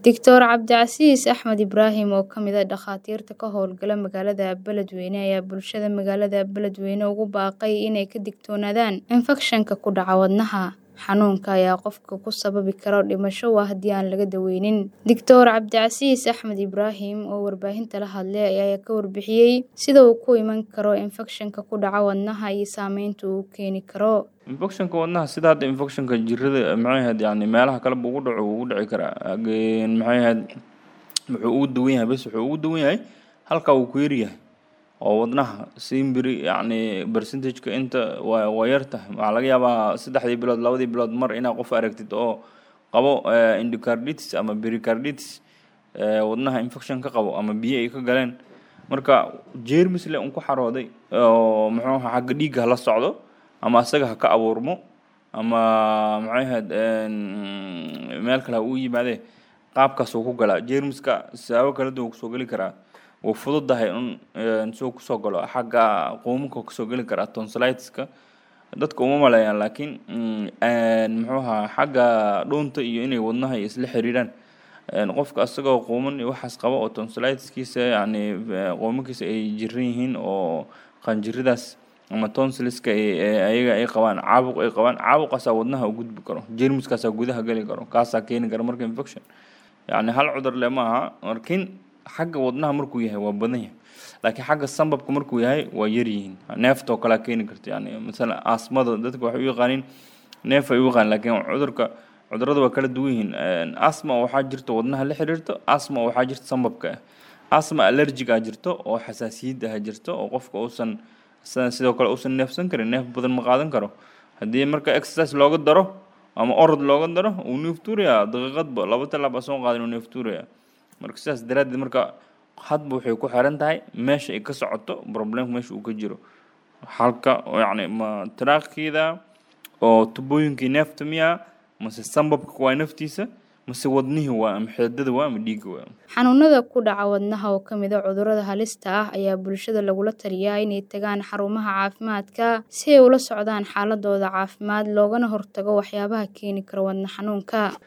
Doctor Cabdicasiis Axmed Ibraahim oo ka mid ah dhakhaatiirta ka howlgala magaalada Beledweyne ayaa bulshada magaalada Beledweyne ugu baaqay inay ka digtoonaadaan infakshanka ku dhaca wadnaha. Xanuunka ayaa qofka ku sababi kara dhimasho waa haddii aan laga daweynin. Doctor Cabdicasiis Axmed Ibraahim oo warbaahinta la hadlay ayaa ka warbixiyay sida uu ku iman karo infakshanka ku dhaca wadnaha iyo saameynta uu keeni karo. infectionka wadnaha sida hadda infectionka jirada maxay ahayd yani meelaha kale buu ugu dhaco wuu ugu dhici karaa Again, maxay ahayd wuxuu ugu duwan yahay bes wuxuu ugu duwan yahay halka uu ku yar yahay oo wadnaha simbiri yacni percentageka inta waa waa yar tahay waxaa laga yaabaa saddexdii bilood labadii bilood mar inaad qof aragtid oo qabo eh, endocarditis ama pericarditis eh, wadnaha infection ka qabo ama biyo ay ka galeen marka jeermis le un ku xarooday oo muxuu ahaa xagga dhiigga hala socdo ama asaga ha ka abuurmo ama maxay ahayd een, meel kale ha uu yimaadee qaabkaas uu ku galaa jeermiska siyaabo kala duwan kusoo geli karaa wuu fududahay un een, suu kusoo galo xagga quumuka kusoo geli karaa tonsilitiska dadka uma maleeyaan laakiin mm, een, muxuu ahaa xagga dhuunta iyo inay wadnaha isla xiriiraan een, qofka asagoo quuman iyo waxaas qaba oo tonsilitiskiisa yacni eh, quumankiisa ay jiran yihiin oo qanjiridaas ama tonsiliska ay ay- ayaga ay qabaan caabuq ay qabaan caabuqaasaa wadnaha u gudbi karo jeermiskaasaa gudaha geli karo kaasaa keeni kara marka infection yacni hal cudur le ma aha laakiin xagga wadnaha markuu yahay waa badan yahay laakiin xagga sambabka markuu yahay waa yar yihiin neeftoo kalea keeni karta yani masalan asmada dadka waxay u yaqaaniin neef ay u yaqaan laakiin cudurka cudurada waa kala duwan yihiin Een, asma waxaa jirta wadnaha la xiriirto asma waxaa jirta sambabka ah asma allergic ah jirto oo xasaasiyad ah jirto oo qofka uusan sa- sidoo kale uusan neefsan karin neef badan ma qaadan karo haddii marka exercise looga daro ama orod looga daro uu neef tuurayaa daqiiqadba laba talaab aan soo qaadin uu neef tuurayaa marka sidaas daraaddeed marka hadba waxay ku xiran tahay meesha ay ka socoto problemka meesha uu ka jiro halka oo yacni ma taraakhiida oo tubooyinkii neefta miyaa mase sambabka waa naftiisa mase wadnihii waa ama xeedada waa ama dhiigga waa Xanuunada ku dhaca wadnaha oo ka mid ah cudurrada halista ah ayaa bulshada lagula taliyaa inay tagaan xarumaha caafimaadka si ay ula socdaan xaaladooda caafimaad loogana hortago waxyaabaha keeni kara wadne xanuunka.